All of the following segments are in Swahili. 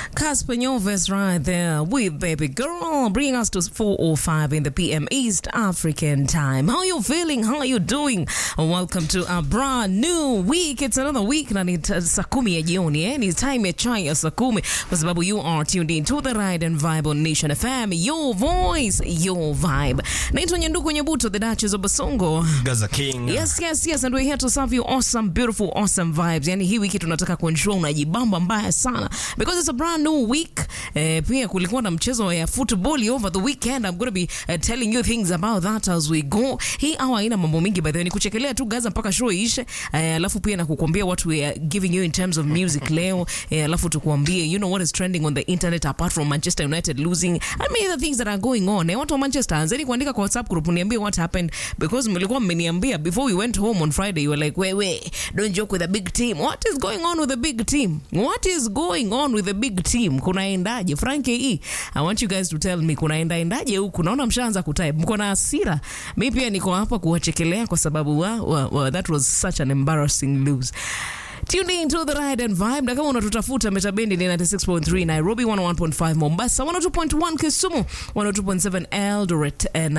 Casper Nyovest right there with Baby Girl, bringing us to 4.05 in the PM East African time. How you feeling? How you doing? Welcome to a brand new week. It's another week na ni ta- saa kumi ya jioni eh? Ni time ya chai ya saa kumi kwa sababu you are tuned in to the Ride and Vibe on Nation FM. Your voice, your vibe. Naitwa Nyanduku Nyabuto, the Duchess of Basongo. Gaza King. Yes, yes, yes, and we're here to serve you awesome, beautiful, awesome vibes. Yani hii wiki tunataka kuensure unajibamba mbaya sana because it's a brand new week. Eh, pia kulikuwa na mchezo ya football over the weekend. I'm going to be uh, telling you things about that as we go. Hii hour haina mambo mingi by the way, ni kuchekelea tu Gaza mpaka show iishe. Eh, alafu pia na kukuambia what we are giving you in terms of music leo. Eh, alafu tukuambie you know what is trending on the internet apart from Manchester United losing. I mean the things that are going on. Eh, watu wa Manchester anzeni kuandika kwa WhatsApp group niambie what happened because mlikuwa mmeniambia before we went home on Friday you were like wewe don't joke with a big team. What is going on with the big team? What is going on with the big team? Kunaendaje? Frank E, I want you guys to tell me kunaendaendaje huku? Naona mshaanza kutype. Mko na hasira. Mi pia niko hapa kuwachekelea kwa sababu wa, wa, wa, that was such an embarrassing lose. Tune in to the ride and vibe. Na kama unatutafuta metabendi ni 96.3 Nairobi, 101.5 Mombasa, 102.1 Kisumu, 102.7 Eldoret, eh,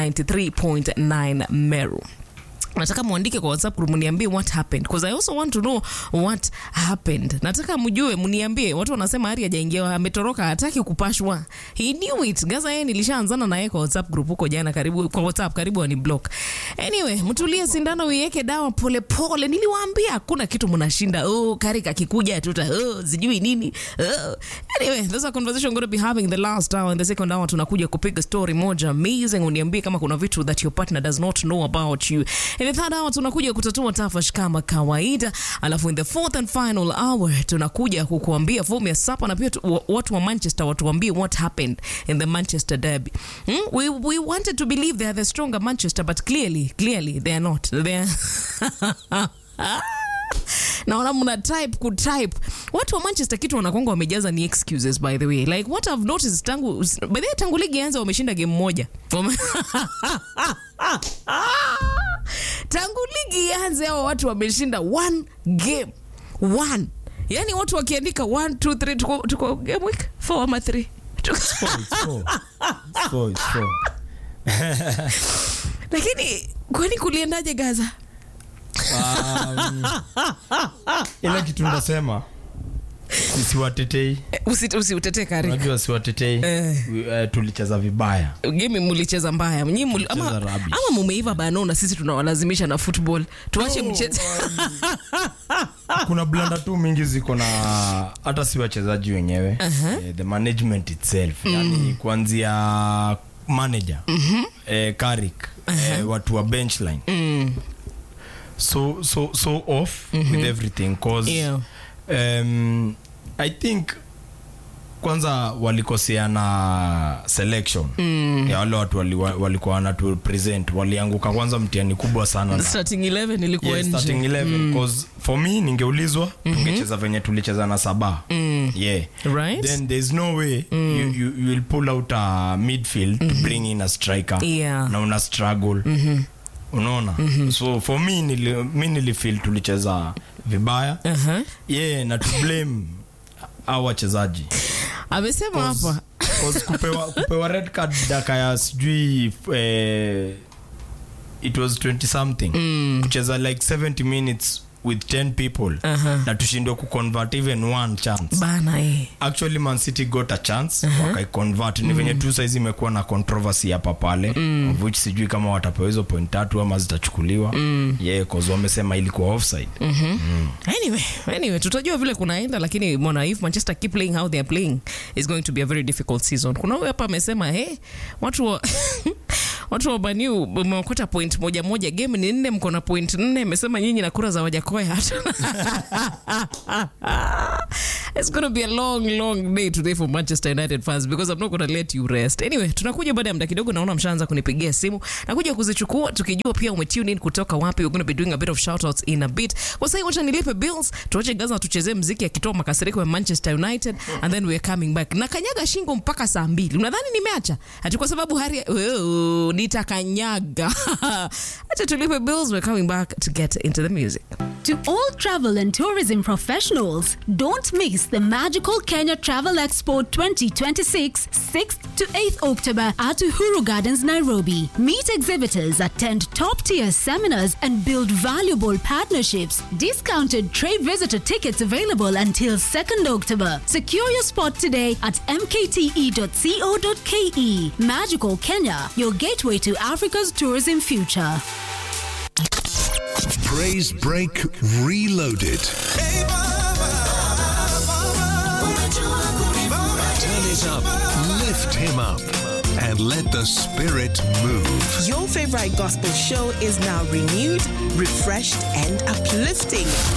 93.9 Meru nataka mwandike kwa whatsapp group mniambie what happened because i also want to know what happened nataka mjue mniambie watu wanasema ari hajaingia ametoroka hataki kupashwa he knew it gaza yeye nilishaanzana na yeye kwa whatsapp group huko jana karibu kwa whatsapp karibu ani block anyway mtulie sindano uiweke dawa polepole pole. niliwaambia hakuna kitu mnashinda oh kari kakikuja tuta oh sijui nini oh. anyway there's a conversation going to be having the last hour and the second hour tunakuja kupiga story moja amazing uniambie kama kuna vitu that your partner does not know about you in the third hour tunakuja kutatua tafash kama kawaida alafu in the fourth and final hour tunakuja kukuambia fomu ya sapa na pia tu, wa- watu wa manchester watuambie what happened in the manchester derby hmm? we, we wanted to believe they are the stronger manchester but clearly clearly they are not they are naona mna type kutype watu wa manchester kitu wanakonga wamejaza ni excuses by the way like what i've noticed tangu by the way tangu ligi anza wameshinda game moja Wame- tangu ligi ianze hao watu wameshinda one game one yani watu wakiandika one two three tuko, tuko game week four ama three Tuko- It's four, it's four, it's four. lakini kwani kuliendaje gaza Um, ile kitu ndasema siwatetei Eh, usi- usiutetee kari unajua siwatetei Eh. uh, tulicheza vibaya game mulicheza mbaya Nyi muli, ama, Tulicheza rubbish. ama mumeiva bano na sisi tunawalazimisha na football tuache No, mchezo kuna blanda tu mingi ziko na hata si wachezaji wenyewe eh, the management itself yani kuanzia manager eh, Carrick eh, watu wa benchline so so so off with everything cause Yeah. um, i think kwanza walikoseana selection ya wale watu wali- walikuwa wanatu present walianguka kwanza mtihani kubwa sana na starting 11 ilikuwa Yes, nje starting 11 cause for me ningeulizwa tungecheza venye tulicheza na saba yeah Right. then there's no way you, you, you will pull out a midfield to bring in a striker Yeah. na una struggle unaona so for me nili, mi nilifeel tulicheza vibaya Aha. yeah na to blame au wachezaji amesema hapa 'Cause kupewa, kupewa red card daka ya sijui eh, it was 20 something kucheza like 70 minutes with 10 people Aha. na tushindwe kuconvert even one chance bana eh. actually man city got a chance wakaiconvert ni venye tu saizi imekuwa na controversy hapa pale of which sijui kama watapewa hizo point tatu ama zitachukuliwa yeah cause wamesema ilikuwa offside anyway anyway tutajua vile kunaenda lakini mona if manchester keep playing how they are playing is going to be a very difficult season kuna huyu hapa amesema hey, watu wa watu wa baniu mmeokota point moja moja game ni nne mko na point nne amesema nyinyi na kura za wajakoya hata it's going to be a long long day today for manchester united fans because i'm not going to let you rest anyway tunakuja baada ya muda kidogo naona mshaanza kunipigia simu nakuja kuzichukua tukijua pia umetune in kutoka wapi we're going to be doing a bit of shoutouts in a bit kwa sasa wacha nilipe bills tuache gaza tuchezee mziki akitoa makasiriko ya manchester united and then we're coming back na kanyaga shingo mpaka saa mbili unadhani nimeacha ati kwa sababu hari oh, nitakanyaga acha tulipe bills we're coming back to get into the music To all travel and tourism professionals, don't miss the Magical Kenya Travel Expo 2026, 6th to 8th October at Uhuru Gardens, Nairobi. Meet exhibitors, attend top tier seminars, and build valuable partnerships. Discounted trade visitor tickets available until 2nd October. Secure your spot today at mkte.co.ke. Magical Kenya, your gateway to Africa's tourism future. Praise Break Reloaded. Turn it up, lift him up, and let the spirit move. Your favorite gospel show is now renewed, refreshed, and uplifting.